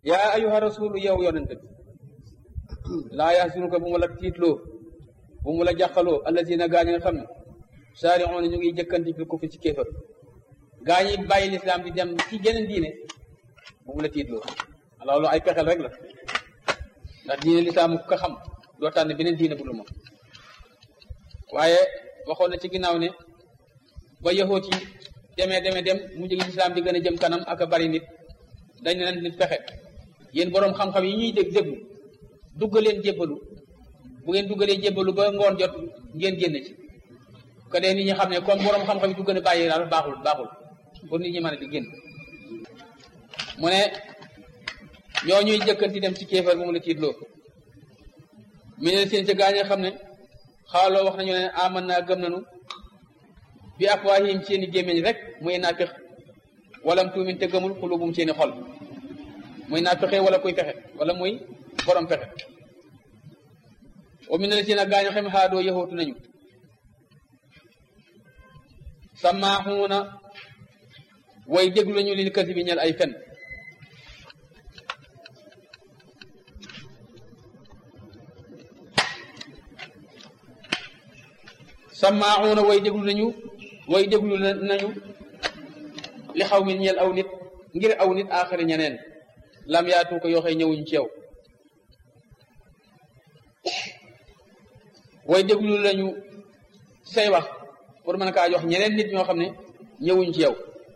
yaa ayuha rasulu yow yonente bi laa yaxsunuka bu mu la tiitloo bu mu la jàqaloo allazina gaa ñi nga xam ne saari'uuna ñu ngi jëkkanti fi kufri ci kéefar gaa ñi bàyyi lislaam di dem ci geneen diine bu mu la tiitloo loolu ay pexel rek la ndax diine lislaam ku ko xam doo tànn beneen diine bu dul moom waaye waxoon na ci ginnaaw ne ba yahoot yi demee demee dem mujj gi lislaam di gën a jëm kanam ak a bari nit dañ ne leen nit pexe yéen boroom xam-xam yi ñuy dégg déglu dugg leen jébbalu bu ngeen duggalee jébbalu ba ngoon jot ngeen génn ci ko dee nit ñi xam ne comme boroom xam-xam yi du gën a bàyyi daal baaxul baaxul pour nit ñi mën a di génn mu ne ñoo ñuy jëkkanti dem ci kéefar moom la tiitloo mi ne seen ca gaa ñi xam ne xaaloo wax nañu ne aman naa gëm nañu bi afwaahihim seeni gémmiñ rek muy naafiq walam tuumin te gëmul xulubum seeni xol muy naafiqee wala kuy fexe wala muy borom fexe wa min na seen gaa ñi xam xaadoo yaxootu nañu samaaxuuna way déglu nañu lil kasi bi ñel ay fen samaaxuuna way déglu nañu way déglu nañu li xaw mi ñeel aw nit ngir aw nit aaxari ñeneen lam yaatu ko yoo xëy ñëwuñ ci yow way déglu lañu say wax pour mën kaa jox ñeneen nit ñoo xam ne ñëwuñ ci yow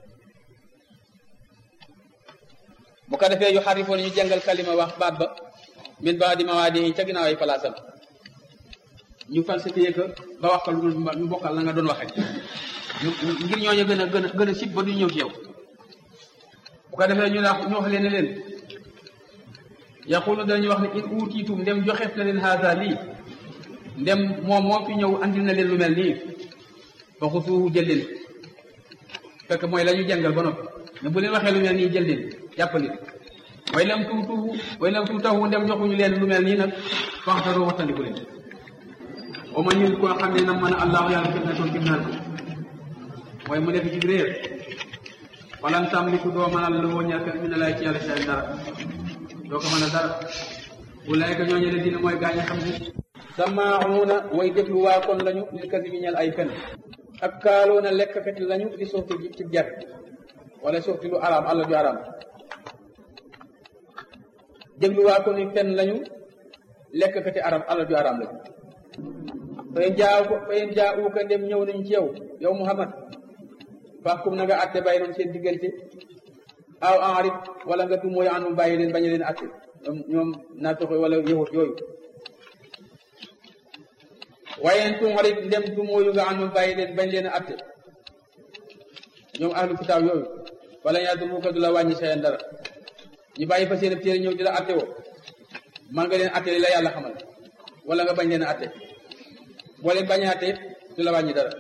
bu ko defee yu xarifoon ñu jàngal kalima wax baat ba min ba di mawaadi ca ginnaaw ay palaasam ñu falsifié ko ba wax ko lu ñu bokkal la nga doon waxe ngir ñooñu gën a gën a gën a sib ba du ñëw ci yow bu ko defee ñu la ñu wax leen ne leen yaqulu dañuy wax ne in uutiitum ndem joxeef na leen haasa lii ndem moom moo fi ñëw andil na leen lu mel nii fa xusuuhu jël leen fekk mooy la ñu jàngal ba noppi ne bu leen waxee lu mel nii jël leen jàpp leen way lam tuutuhu way lam tuutahu ndem joxuñu leen lu mel nii nag faxtaroo waxtandiku leen o ma ñun koo xam ne na mën a allahu yàlla fitna toon fitnaal mooy mu nekk ci réer walan tamliku doo mënal la woo ñàkk mi ne lay ci yàlla seen dara doo ko mën a dara bu lay ko ñooñu dina mooy gaañ a xam ne samaaxuuna way déglu waa kon lañu lil kasi bi ñel ay fen ak kaaloona lekkkat lañu di suufti ji ci jar wala suufti lu araam àlla ju araam déglu waa kon fen lañu lekkati araam àlla ju araam lañu fayen jaaw ko fayen jaa uuka ndem ñëw nañ ci yow yow Muhammad faaxkum na nga atte bàyyi noonu seen diggante aw enrit wala nga du mooy anum bàyyi leen bañ leen atte ñoom ñoom naa toxo wala yahut yooyu waaye tuuxarit ndem du mooyu nga anum bàyyi leen bañ leen atte ñoom ahlu kitaab yooyu wala yaa du ko du la wàññi seen dara ñu bàyyi fa seen téere ñëw di la atte woo man nga leen atte li la yàlla xamal wala nga bañ leen atte boo leen bañ a atte du la wàññi dara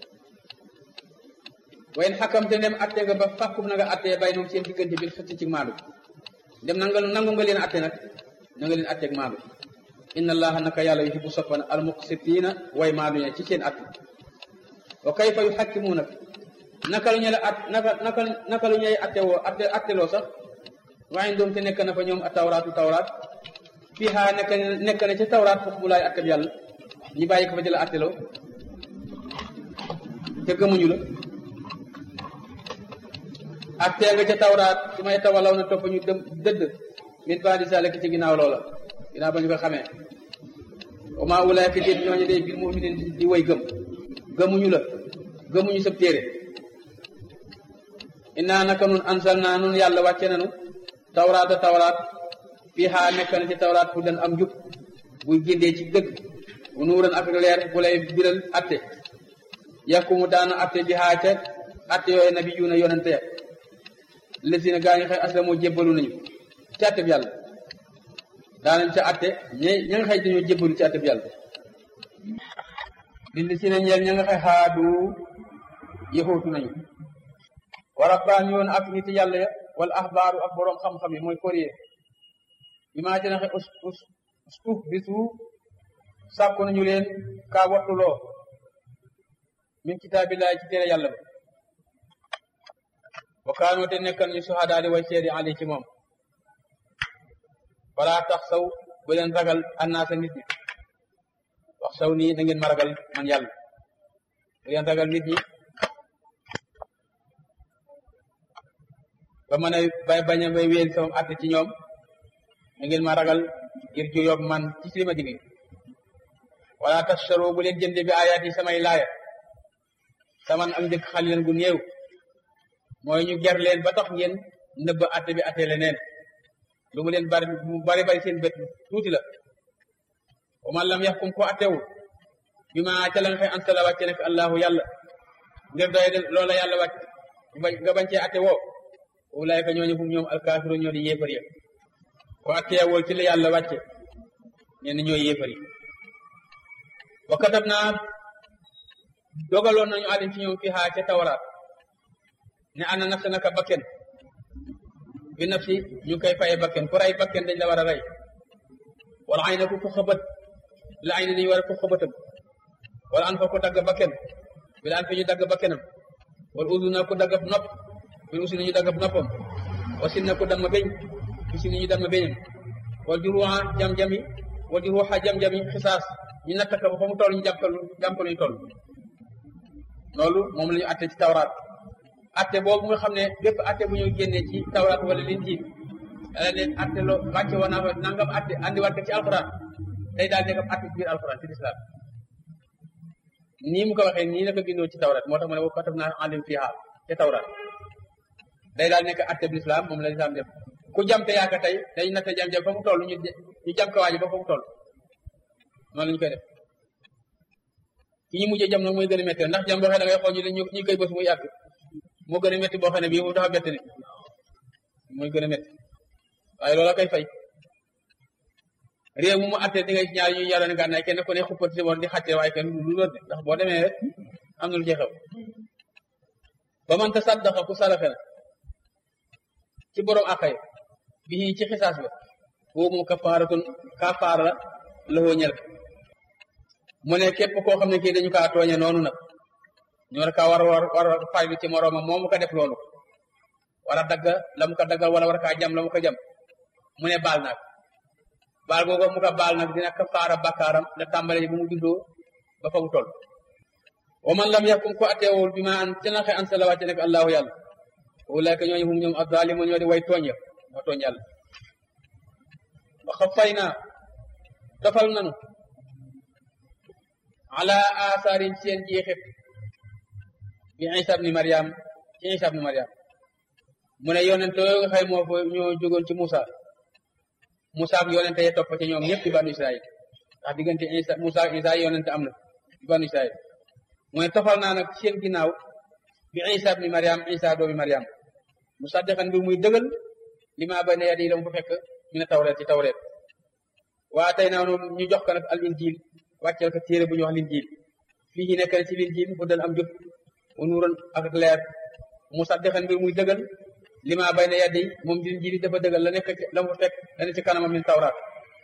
wayen xakamte ndem atte nga ba fàkkum na nga atte bay noom seen diggante bi xëcc ci maandu dem nanga nangu nga leen atte nag na nga leen atteeg maandu inna allaha naka yàlla yuhibbu soppan al muqsitina way maandu ñe ci seen atte wa kayfa yuhakkimuuna naka lu ñu la at naka naka naka lu ñuy atte woo atte atteloo sax waaye doom te nekk na fa ñoom a tawraatu tawraat fii xaa nekk nekk na ca tawraat foofu bu laay atteb yàlla ñu bàyyi ko fa jëla atteloo te gëmuñu la attee nga ca tawraat su may tawalaw na topp ñu dem dëdd min bandi sa lekk ci ginnaaw loola ginnaaw ba ñu ko xamee wa maa ulaayka déet ñooñu day bil mu'minin di way gëm gëmuñu la gëmuñu sab téere innaa naka nun ansal naa nun yàlla wàcce nanu tawraata tawraat fii xaa nekk na ci tawraat fu den am njub buy géndee ci dëgg bu nuuran ak leer bu lay biral atte yakkumu daana atte bi xaa ca atte yooyu nabi yuuna yonente ya lesina gaa ngi xëy aslamoo jébbalu nañu ci atte bi yàlla daanañ ca atte ña ña nga xëy dañoo jébbalu ci atte bi yàlla li lesina ñeel ña nga xëy xaadu yëxootu nañu wa rabbaan yoon ak nit yàlla ya wala axbaaru ak boroom xam-xam yi mooy courrier bi maa ci naxe us us suuf bi suuf sàkku nañu leen kaa wattuloo min kitaabillahi ci téere yàlla ba wa kaanoo te nekkal ñu suhadaa di way seedi ali ci moom wala tax saw bu leen ragal annaasa nit ñi wax saw nii na ngeen ma ragal man yàlla bu leen ragal nit ñi ba mën a bay bañ a bay wéel sama àtte ci ñoom na ngeen ma ragal ngir ju yob man ci li ma digg wala tashtaro bu leen jënde bi ayaat yi samay laaya saman am njëkk xal leen gu néew mooy ñu ger leen ba tax ngeen nëbb àtte bi àtte leneen lu mu leen bari mu bari bari seen bët tuuti la wa man lam yaxkum ko attewul bi ma ca la nga xëy ansala wàcce nekk allahu yàlla ngir doy loola yàlla wàcc nga bañ cee atte woo ulaayka ñooñu hum ñoom alkaafiru ñoo di yéefar ya ko atteewul ci la yàlla wàcce ñenn ñooy yéefar yi wa katab naa dogaloon nañu alim ci ñoom fi xaa ca tawaraat ne ana nafsa naka bakken bi nafsi ñu koy faye bakken ku rey bakken dañ la war a rey wala ay na ku ko xëbët la ay na dañu war a ko xëbëtam wala an fa ku dagg bakken bi la an fi ñu dagg bakkenam wala udu na ku dagg nopp bi usi nañu dagg noppam wasin na ku damm beñ bi si nañu damm beñam wala juruwa jam-jami wala juruwa jam-jami xisaas ñu natt ko ba fa mu toll ñu jàppal jàmpal ñu toll loolu moom la ñu atte ci tawraat atte boobu nga xam ne bépp atte bu ñu génnee ci tawraat wala linjiil dala ne atte loo wàcce woon naa fa nangam atte andiwaat ko ci alxuraan day daal nekk atte ci biir alxuraan ci lislaam nii mu ko waxee nii la ko bindoo ci tawraat moo tax ma ne wa katab naa alim fiha ca tawraat day daal nekk atte bi lislaam moom la lislaam def ku jamte yaaka tey dañ natte jam-jam fa mu toll ñu ñu jam ko waaji ba fa mu toll noonu la ñu koy def ki ñu mujjee jam nag mooy gën a métti ndax jam boo xam ne da ngay xool ñu ñu koy bës muy yàgg moo gën a métti boo xam ne bii moom dafa bett nit mooy gën a métti waaye loola koy fay réew mu mu atte di ngay ñaar ñuy yaroon gànnaay kenn ku ne xuppati woon di xàccee waaye kenn lu lóor de ndax boo demee rek am na lu ci xew ba man ta saddaqa ku salafe na ci borom àqay bi ci xisaas ba boobu moom kafaaratun kafaara la lëxoo ñel mu ne képp koo xam ne kii dañu kaa tooñe noonu nag ñu war kaa war war war faylu ci moroomam moomu ko def loolu war a dagg la mu ko daggal wala war kaa jam la mu ko jam mu ne baal naag baal googu mu ko baal nag dina kafaara bakkaaram la tàmbale bu mu juddoo ba fa mu toll wa man lam yaxkum ko atteewul bi ma an ca naxe an sa la wàcce nekk allahu yàlla ulaayka ñooñu hum ñoom azalimu ñoo di way tooñ ya moo tooñ yàlla wa xafay naa tofal nanu ala asaarin seen jeexit bi isa ibni mariam ci isa ibni mariam mu ne yonente yooyu nga xëy moo fa ñoo jógoon ci Moussa Moussa ak yonente ye topp ci ñoom ñëpp ci banu Israël ndax diggante isa Moussa ak isa yonente am na ci banu Israël mu ne tofal naa nag seen ginnaaw bi isa ibni mariam isa doomi mariam musaddiqan bi muy dëgal li maa bay ne yadi la mu fa fekk ñu ne tawreet ci tawreet waa tey naa noonu ñu jox ko nag al injil wàcceel ko téere bu ñu wax linjiil fii ci nekk na ci linjiil fu dal am jub wa nuuran ak leer musaddiqan mbir muy dëgal li maa bay na yaddi moom linjiil dafa dëgal la nekk la mu fekk la ne ci kanamam min tawraat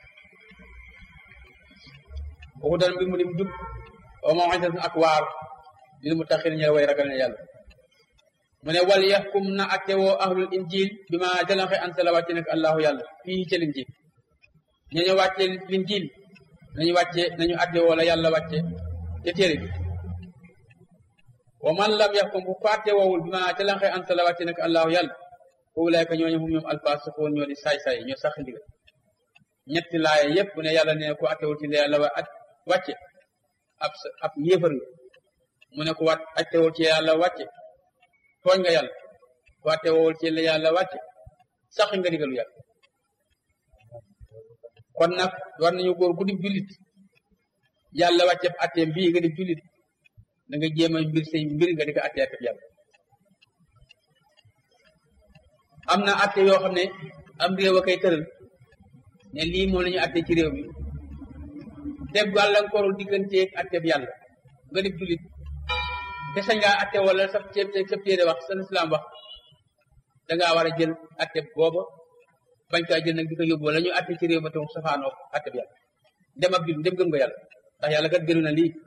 waxu dal mbir mu dim jub wa maw'izatin ak waar lil muttaqiin ñe way ragal ne yàlla mu ne wal yaxkum na atte woo ahlul injil bi ma jëlanxe an sala wàcce nekk allahu yàlla fii ci linjiil ñañu wàcce linjiil nañu wàcce nañu adde wala yàlla wàcce te téere bi wa man lam yaxkum bu fàtte woowul bi ma ca lanxe anta la wàcce nag allahu yàlla ulaayka ñooñu hum ñoom alfaasiqoon ñoo di saay-saay ñoo sax ndigal ñetti laaya yépp bu ne yàlla ne ku attewul ci yàlla wa at wàcce ab ab yéefar nga mu ne ku wat attewul ci yàlla wàcce tooñ nga yàlla ku attewul ci yàlla wàcce sax nga digalu yàlla kon nag war nañu góor ku di jullit yàlla wàcceb atteem bii nga di jullit da nga jéem a mbir say mbir nga di ko atte atteb yàlla am na atte yoo xam ne am réew a koy tëral ne lii moom la ñu atte ci réew mi def gàllankooru digganteeg atteb yàlla nga di jullit te sañ ngaa atte wala sa ceeb sa téere wax sa islam wax da ngaa war a jël atteb booba bañ kaa jël nag di ko yóbbu wala ñu atte ci réew ma tam safaanoo atte bi yàlla dem ab jul dem gëm nga yàlla ndax yàlla kat gënu na lii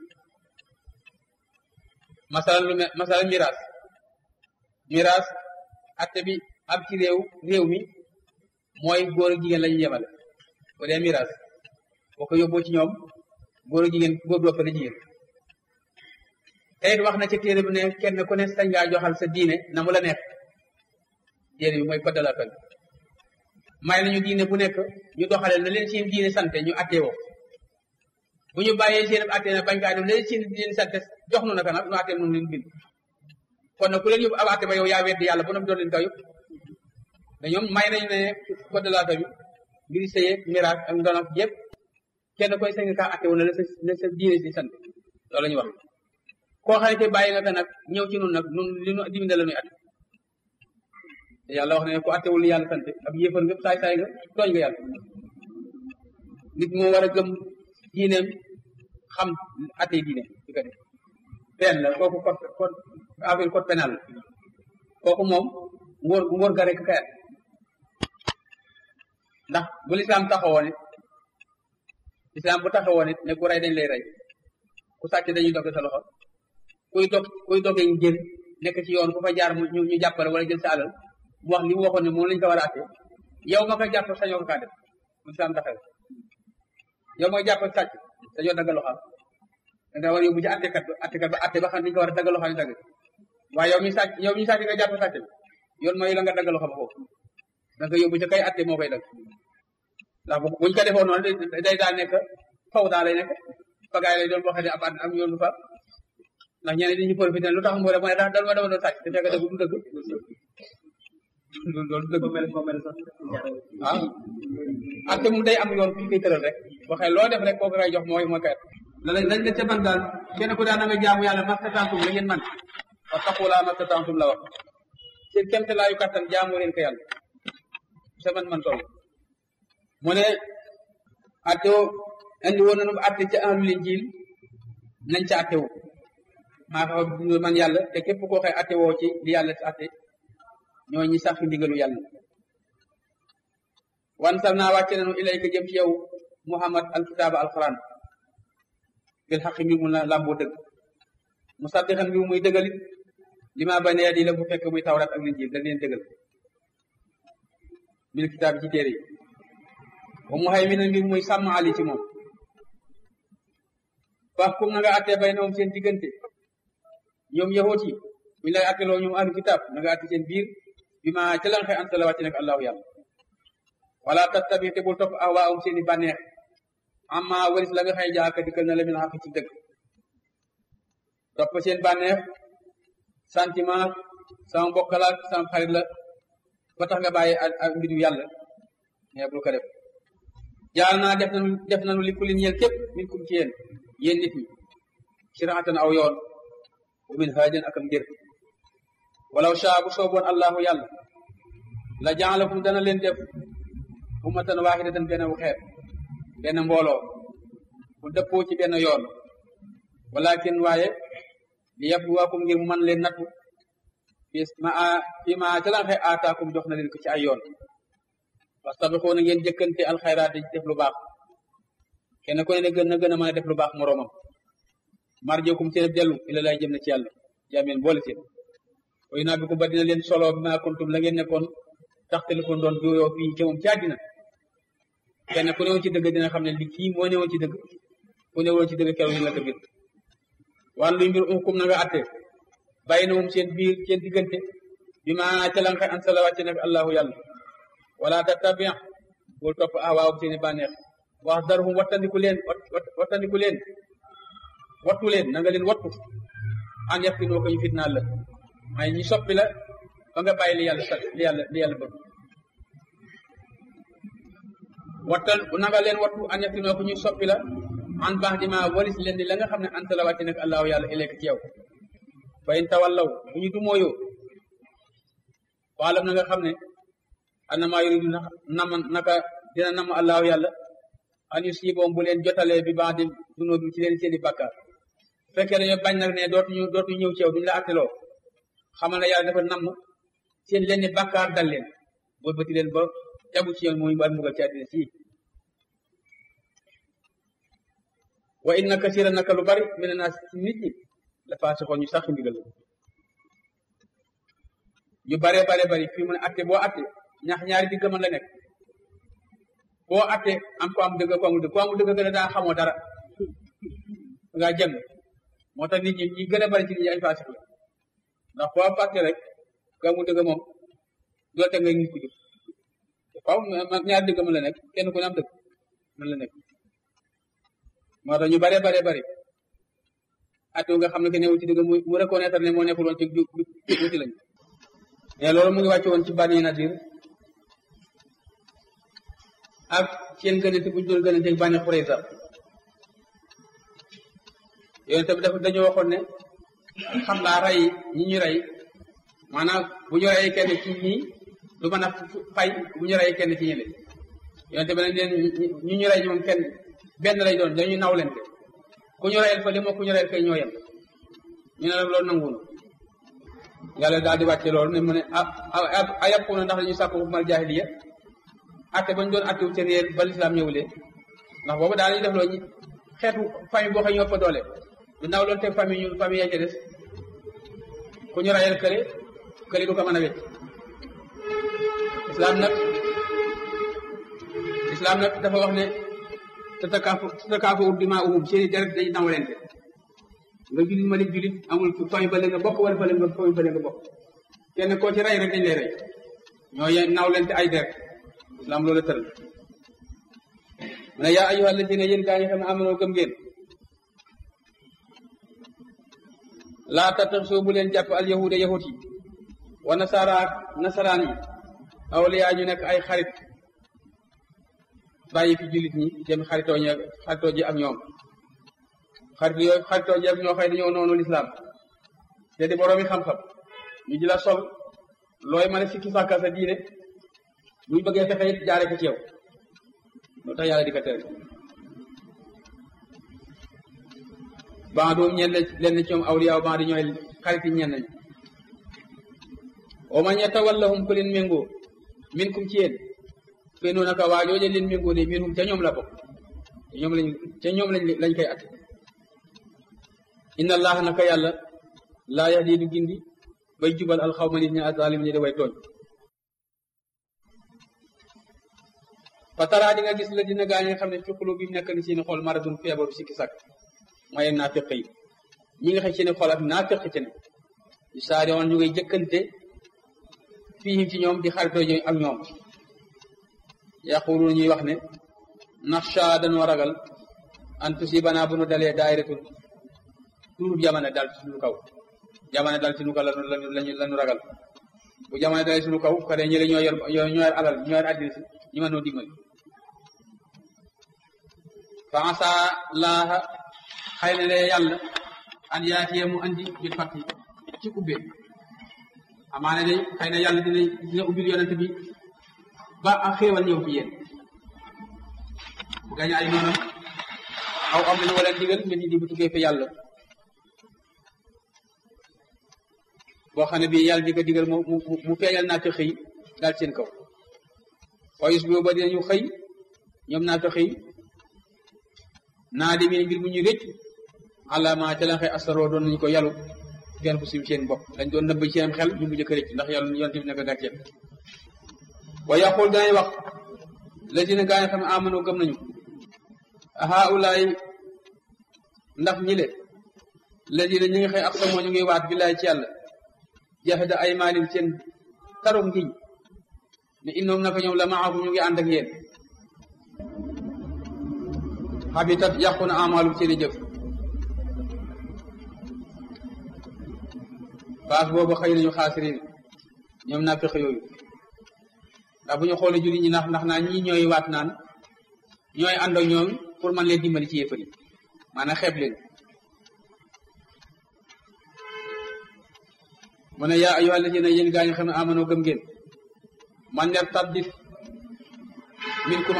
masala lu me masala miraas miraas atte bi ab ci réew réew mi mooy góor ak jigéen la ñu yemale bu dee miraas boo ko yóbboo ci ñoom góor jigéen góor du ëppale jigéen te it wax na ci téere bi ne kenn ku ne sañ ngaa joxal sa diine na mu la neex téere bi mooy code de la famille may nañu diine bu nekk ñu doxalee na leen seen diine sante ñu attee woo bu ñu bàyyee seen attee na bañ kaa def leen seen diine sante jox nu naka nag nu attee nu leen bind kon nag ku leen yóbbu ab atte ba yow yaa weddi yàlla ba noppi doon leen kaw yëpp te ñoom may nañu ne code de la famille mbiri sëye miraas ak ndono yëpp kenn koy sañ kaa atte wu na la sa la sa diine si sant loolu la ñu wax koo xam ne bàyyi nga ko nag ñëw ci nun nag nun li nu dimine la nuy atte te yàlla wax ne ku attewul li yàlla sant ab yéefar nga saay saay nga tooñ nga yàlla nit moo war a gëm diineem xam atte diine di ko def benn la kooku code code affaire code pénal la kooku moom ngóor ngóor ga rek kayat ndax bu lislaam taxawoon it lislaam bu taxawoon it ne ku rey dañ lay rey ku sàcc dañuy dog sa loxo kuy dog kuy dogee njël nekk ci yoon ku fa jaar ñu ñu jàppale wala jël sa alal mu wax li mu waxoon ne moom lañ ko war a atte yow nga koy jàpp sañoo ko kaa def bu lislaam taxawee yow mooy jàpp sàcc dañoo dagg loxo da nga war a yóbbu ci attekat ba attekat ba atte ba xam ni ñu ko war a dagg loxo ni dagg waaye yow mi sàcc yow mi sàcc nga jàpp sàcc bi yoon mooy la nga dagg loxo ba foofu da nga yóbbu ci kay atte moo koy dagg ndax buñ ko defoon noonu day daal nekk faw daa lay nekk pagaay lay doon boo xam ne ab am yoon du fa ndax ñeneen dañuy profité lu tax mu ne mu ne daal dal ma dama doon sàcc te fekk dëgg du dëgg loolu dëgg ah atte moom day am yoon fi koy tëral rek waxee loo def rek kooku ngay jox mooy mooy kayat la lañ lañ la ca ban daal kenn ku daan na nga jaamu yàlla mastatantum la ngeen man wa taqulaa mastatantum la wax seen kemte laayu kattan jaamu leen ko yàlla sa man man toll mu ne atte wo indi woon nañu atte ca ahlul injil nañ ca atte wu maa fa man yàlla te képp koo xëy atte woo ci li yàlla si atte ñoo ñi sax fi ndigalu yàlla wan sal naa wàcce nañu ilayka jëm ci yow muhammad alkitaaba alquran bil xaqi mbir mu làmboo dëgg mu saddixan mbir muy dëggalit li ma bayna yadi la bu fekk muy tawrat ak linjiil da leen dëggal bil kitaab ci téere yi wa mu xay mi na mbir muy sàmm ali ci moom fax kum na nga attee bay noom seen diggante ñoom yahoot yi buñu lay atteloo ñoom ahlu kitaab na nga atte seen biir bi ma ca lan xëy anta la wàcc nag allahu yàlla wala tattabi te bul topp ahwaahum seen i bànneex amma waris la nga xëy jaaka dikkal na la min xaq ci dëgg topp seen bànneex sentiment sama mbokk la sama xarit la ba tax nga bàyyi ak mbiru yàlla mais bul ko def jaal naa def nanu def nanu li kulli ñeel képp min kum ci yéen yéen nit ñi siraatan aw yoon wa min haajin ak am ngir walaw shaa bu sooboon allahu yàlla la jaalakum dana leen def ummatan waahidatan benn wu xeet benn mbooloo bu dëppoo ci benn yoon walakin waaye li yabluwakum ngir mu mën leen nattu fi ma fi ma ca lan xëy aataakum jox na leen ko ci ay yoon wastabiqoo na ngeen jëkkante alxayraat di def lu baax kenn ku ne na gën na gën a mën a def lu baax moroomam marjookum seen dellu ila lay jëm na ci yàlla jaameen boole seen way naa bi ko ba dina leen solo bi ma kuntum la ngeen nekkoon tax téléphone doon jooyoo fii ci moom ci àddina kenn ku newoon ci dëgg dina xam ne li kii moo newoon ci dëgg ku newoon ci dëgg keroog ñu la ko biir wan luy mbir umkum na nga atte bàyyi na moom seen biir seen diggante bi ma calanxe an sala wàcce nag allahu yàlla wala tattabi bul topp ahwaawum seeni bànneex wax darhum wattandiku leen wattandiku leen wattu leen na nga leen wattu an yaftinoo ko ñu fitnaal la may ñi soppi la ba nga bàyyi li yàlla sa li yàlla li yàlla bëgg wattal na nga leen wattu an yaftinoo ko ñu soppi la an baax di ma walis leen di la nga xam ne anta la wàcce nag allahu yàlla ileek ci yow fa in tawallaw bu ñu dumóoyoo waalam na nga xam ne annama yuridu nam naka dina nam allahu yàlla an yusiboom bu leen jotalee bi baax di dunoo bi ci leen seeni bàkkaar fekkee dañoo bañ nag ne dootuñu dootuñu ñëw ci yow duñu la atteloo xamal ne yàlla dafa namm seen leen ni bàkkaar dal leen boo bëti leen ba tegu ci yoon muy ba mbugal ci àddina sii wa inna kasira naka lu bari mina naas ci nit ñi la faasixoon ñu sax ndigal ñu bare bare bari fii mu ne atte boo atte ñax ñaari digg mën la nekk boo attee am ko am dëgg ko amul dëgg ko amul dëgg gën a daa xamoo dara ngaa jëng moo tax nit ñi ñi gën a bari ci nit ñi ay faasik la ndax boo fàtte rek ko amul dëgg moom doo te nga nit ku jub waaw ñaar dëgg mën la nekk kenn ku ne am dëgg mën la nekk moo tax ñu bare bare bari atu nga xam ne que newul ci dëgg mu mu reconnaître ne moo nekkul woon ci jub wuti lañ mais loolu mu ngi wàcce woon ci Bani Nadir ak seen gënante bu ñu doon gënante ak Bani Xurayza yooyu tamit dafa dañoo waxoon ne xam laa rey ñi ñu rey maanaam bu ñu reyee kenn ci ñii du mën a fay bu ñu reyee kenn ci ñële yooyu tamit dañ leen ñu ñu rey moom kenn benn lay doon dañuy naw leen ku ñu reyal fa li moo ku ñu reyal kay ñoo yem ñu ne nag loolu nanguwunu yàlla daal di wàcce loolu ne mu ne ah a yàqu na ndax dañuy sàkku mal jaahiliya atte bañ doon attewu seen yéen ba lislaam ñëwulee ndax boobu daal ñu def loo ñi xeetu famille boo xam ñoo fa doole du ndaw loolu teg famille ñun famille yaa ca des ku ñu rayal kële kële du ko mën a wecc islam nag islam nag dafa wax ne tatakaafu tatakaafu dimaa uhum seeni deret day nawlente nga julit ma ne julit amul famille ba nga bokk wala fa nga famille ba nga bokk kenn koo ci rey rek dañ lay rey ñoo ye nawlente ay deret islam loolu tëral mu ne yaa ayyuha alladina yéen gaa ñi xam ne amanoo gëm ngeen laa tattaxisoo bu leen jàpp al yahuda yahut yi wa nasara nasaraan yi awliyaa ñu nekk ay xarit bàyyi fi jullit ñi dem xaritoo ñi xaritoo ji ak ñoom xarit yooyu xaritoo ji ak ñoo xëy dañoo noonu lislaam te di boroomi xam-xam ñu di la sol looy mën a sikki sàkka sa diine buñ bëggee fexe it jaare ko ci yow loolu tax yàlla di ko tere ban doom ñenn leen ci ñoom awliyaaw ban di ñooy xarit yi ñenn ñi wa man yatawallahum ku leen méngoo min kum ci yéen fe noonu naka waa jooje leen méngoo de minhum ca ñoom la bokk ca ñoom lañ ca ñoom lañ lañ koy at inna allaha naka yàlla laa yahdi du gindi bay jubal alxawma nit ñi azalim ñi da way tooñ fatara di nga gis la dina gaa ñi nga xam ne fi xulu bi nekk ni seeni xol maradun feebaru sikki sàkk mooy naafiq yi ñi nga xam seeni xol ak naafiq ci ne yu saari woon ñu ngay jëkkante fii ci ñoom di xaritoo ak ñoom yaqulu ñuy wax ne naxsha dañoo ragal an tusibana bu nu dalee daayiratul tuurub jamono dal ci suñu kaw jamono dal ci suñu kaw lañu lañu lañu ragal bu jamono dalee suñu kaw kare ñi la ñoo yor ñoo yor alal ñoo yor àddina si ñu mën noo dimbali fa asa laaha xëy na lee yàlla an yaatiye mu andi bil fatti ci ubbee amaana day xëy na yàlla dina dina ubbil yonent bi ba ak xéewal ñëw ci yéen bu gañ ay noonam aw am nañu wala digal mbir ñi di bu tuggee fi yàlla boo xam ne bii yàlla di ko digal mu mu mu feeñal naa ko xëy daal seen kaw xoyus bi ba dinañu xëy ñoom naa ko xëy naa di mbir mu ñu rëcc àllama ca la xëy asaroo doon nañu ko yàllu feen fu sim seen bopp dañ doon nëbb seen xel ñu mujj ko rëcc ndax yàlla yonte bi nekk gàcceel wa yaqul danay wax lazina gaa yi xam ne amano gëm nañu haulaay ndax ñi le lazina ñi ngi xëy ak samoo ñu ngi waat billaay ci yàlla jahda ay maalim seen taro ngiñ ne innoom naka ñoom la maakum ñu ngi ànd ak yéen habitat yàqu na amaalum seeni jëf baas boobu xëy nañu xaasirin ñoom naa fexe yooyu ndax bu ñu xoolee julli ñi ndax ndax naa ñii ñooy waat naan ñooy ànd ak ñoom pour man leen dimbali ci yéefar yi maanaam xeeb leen mu ne yaa ayyuha alladina yéen gaa ñu xam ne amanoo gëm ngeen man ner taddit min kum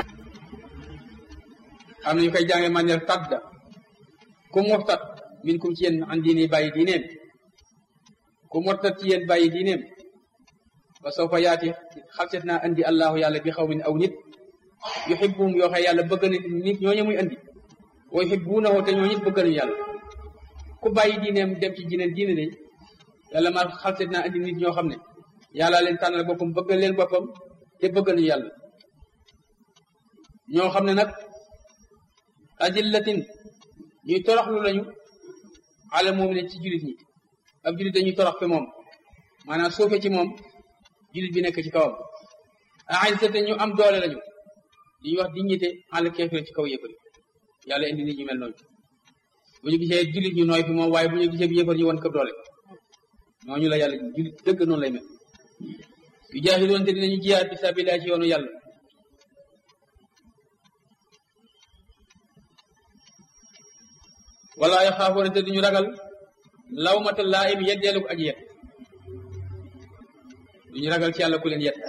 am nañu koy jànge man ner tadda ku murtat min kum ci yéen an diine bàyyi diineem ku murtat ci yéen bàyyi diineem wa sawfa yaati xalset naa andi allahu yàlla bi xaw min aw nit yuhibbum yoo xam yàlla bëgg na nit ñooñu muy andi wa yuhibbunahu te ñoo nit bëgg nañu yàlla ku bàyyi diineem dem ci jineen diine de yàlla ma xalset naa andi nit ñoo xam ne yàlla leen tànnal boppam bëgg leen boppam te bëgg nañu yàlla ñoo xam ne nag adillatin ñuy toroxlu lañu ala mu'minin ci jullit ñi ab jullit dañuy torox fi moom maanaam suufe ci moom jullit bi nekk ci kawam a'izzati ñu am doole lañu li ñuy wax dignité ala kéefir ci kaw yëfari yàlla indi nit ñu mel noonu bu ñu gisee jullit ñu nooy fi moom waaye bu ñu gisee bi yëfar ñu won ko doole ñooñu la yàlla jullit dëgg noonu lay mel yu jaahidoon te dinañu jiyaat fi sabilillah ci yoonu yàlla wala yaxaafoona te duñu ragal lawmata laa'im yeddeelu ko aji yet duñu ragal ci yàlla ku leen yet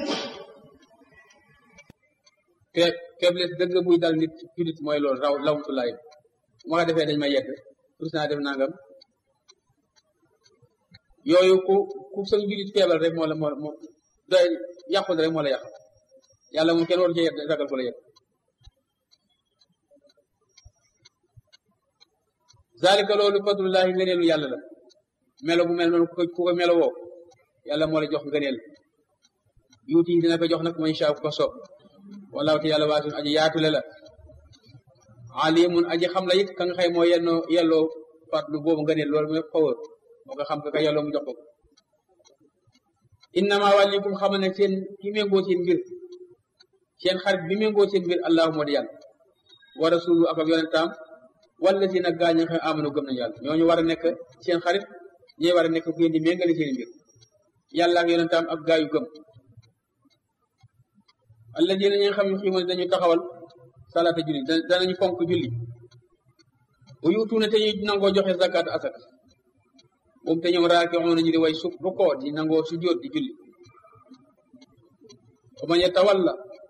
faiblesse dëgg buy dal nit jullit mooy loolu raw lawmatu laa'im bu ma ko defee dañ may yedd rus naa def nangam yooyu ku ku sa jullit feebal rek moo la moo moo doy yàqul rek moo la yàq yàlla moom kenn waru ci yedd ragal ko la yedd zalika loolu fadlullahi ngëneelu yàlla la melo bu mel noonu ku ko melo woo yàlla moo la jox ngëneel yuuti dina ko jox nag man sha ko soob wallahu te yàlla waasun aji yaatule la alimun aji xam la it ka nga xëy moo yennoo yelloo fadlu boobu ngëneel loolu mooy xawar moo ko xam ka ka yelloo mu jox ko innama wàllikum xam ne seen ki méngoo seen mbir seen xarit bi méngoo seen mbir allahu moo di yàlla wa rasulu ak ab yonentaam wala si nag gaañ nga xam amanu gëm nañu yàlla ñooñu war a nekk seen xarit ñooy war a nekk ku ngeen di méngale seen mbir yàlla ak yonentaam ak gaa yu gëm alladina ñi nga xam ne xiima dañu taxawal salaata julli danañu fonk julli bu yutuuna te ñu nangoo joxe zakat asak moom te ñoom raaki xoon nañu di way su rukkoo di nangoo su jóot di julli ba man yatawalla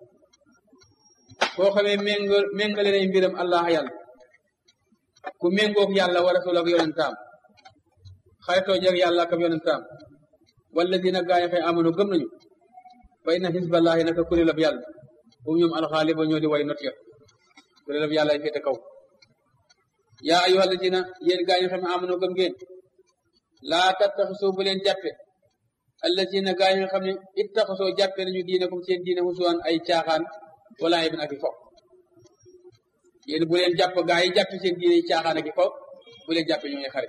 koo xamee méngal méngale nay mbiram allah yàlla ku méngoog yàlla wa rasul ak yonentaam xaritoo jeg yàlla ak yonentaam wala dina gaañ xëy amano gëm nañu fa inna xisballahi naka kuréelab yàlla um ñoom alxaaliba ñoo di way not ya kuréelab yàlla ay féete kaw yaa ayyuha alladina yéen gaañ xam ne amano gëm ngeen laa tattaxisoo bu leen jàppe alladina gaañ nga xam ne ittaxasoo jàppe nañu diine comme seen diine husuwan ay caaxaan wala ibn ak i fo yéen bu leen jàpp gaa yi jàpp seen diine caaxaan ak i fo bu leen jàppe ñooy xarit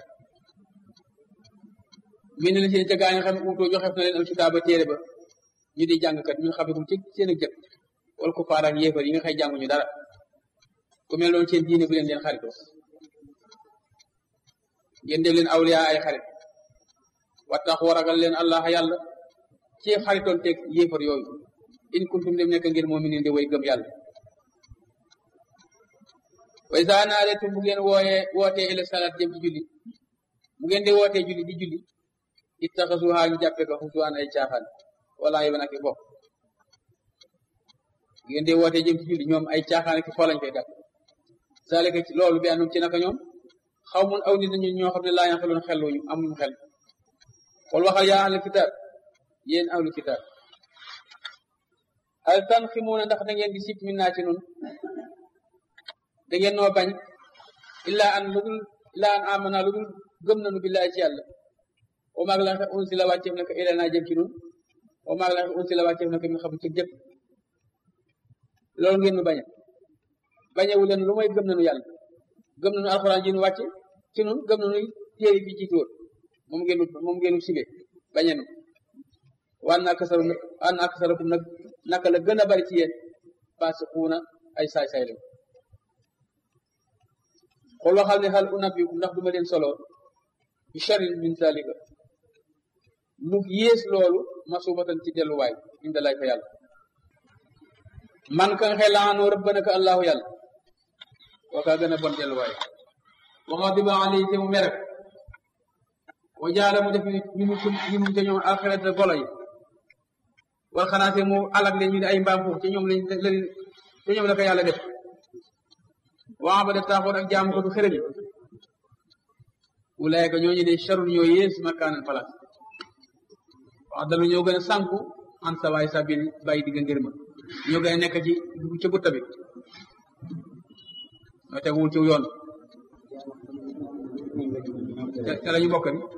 min na la seen ca gaa yi nga xam ne uutoo joxef na leen al kitaaba téere ba ñu di jàngkat min xabikum ci seen ak jëkk wala ko faar ak yéefar yi nga xëy jànguñu dara ku mel noonu seen diine bu leen leen xaritoo ngeen def leen awliya ay xarit wattax waragal leen allah yàlla ci xaritoon teg yéefar yooyu in kuntum dem nekk ngeen moom mi di way gëm yàlla way saa naaretum bu ngeen wooyee wootee ila salat jëm ci julli bu ngeen di wootee julli di julli ittaxasuha ñu jàppe ko xusuwaan ay caaxaan wala yi banaki bopp bu ngeen di wootee jëm ci julli ñoom ay caaxaan ki foo lañ koy jàpp zalika ci loolu bi anum ci naka ñoom xaw mun aw nit nañu ñoo xam ne laa yaxeloon xelluñu amuñu xel xool waxal yaa ahlul kitaab yéen ahlul kitaab hal tanximuuna ndax da ngeen di sip min naa ci nun da ngeen noo bañ illaa an lu dul illaa an amana lu dul gëm nañu billahi ci yàlla wa maag la un si la wàcceef na ko ila naa jëm ci nun wa maag la un si la wàcceef na ko min xam ci jëpp loolu ngeen nu bañe bañewu leen lu may gëm nañu yàlla gëm nañu alxuraan ji nu wàcce ci nun gëm nañu téere bi jiitu woon moom ngeen moom ngeen sibe bañe nu waan naa kasaru waan naa kasarakum nag naka la gën a bari ci yéen faasiquuna ay saay-saay lañ xool waxal ne xal unabbiukum ndax duma leen solo bi sharrin min zalika lu yées loolu masubatan ci delluwaay inda lay fa yàlla man ka nga xëy laanoo rëbbana ka allahu yàlla kookaa gën a bon delluwaay waxa diba ali te mu mere wa jaala mu def minu sum minu te ñoom alxirata golo yi wal xanaase mu alag leen ñu ne ay mbaam xuux te ñoom lañ te ñoom la ko yàlla def waa ba def taaxoon ak jaamu ko du xërëm yi wulaayka ñooñu de charul ñoo yées makaanan place wax dalu ñoo gën a sànku an sawaay sabil bàyyi digga ngir ma ñoo gën a nekk ci dugg ca gutta bi ñoo teguwul ci yoon te la ñu bokk ni